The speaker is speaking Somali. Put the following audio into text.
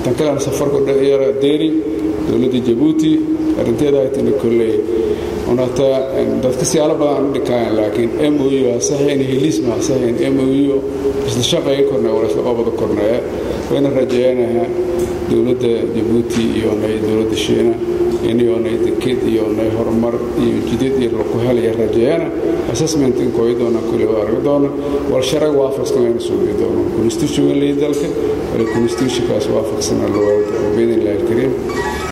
tan kalena safarku yara deeri dowladda jabuuti arrinteeda ay tini kolley unata dadka siyaalo badan u dhikaayaan laakiin mou hasahayn heliis ma hasahayn mou isla shaqeeya kornay wala isla qabada kornaya wayna rajayanayaa dowladda jabuuti iyo nay dowladda shiina inayonay deked iyo nay horumar iyo jidad iyo laku helaya rajeeyana assessment inkooyi doona kulli waa argi doona wal sharag waafaqsan wayna suugi doona constitution lay dalka wala constitutionkaas waafaqsana loo biidn illahi alkariim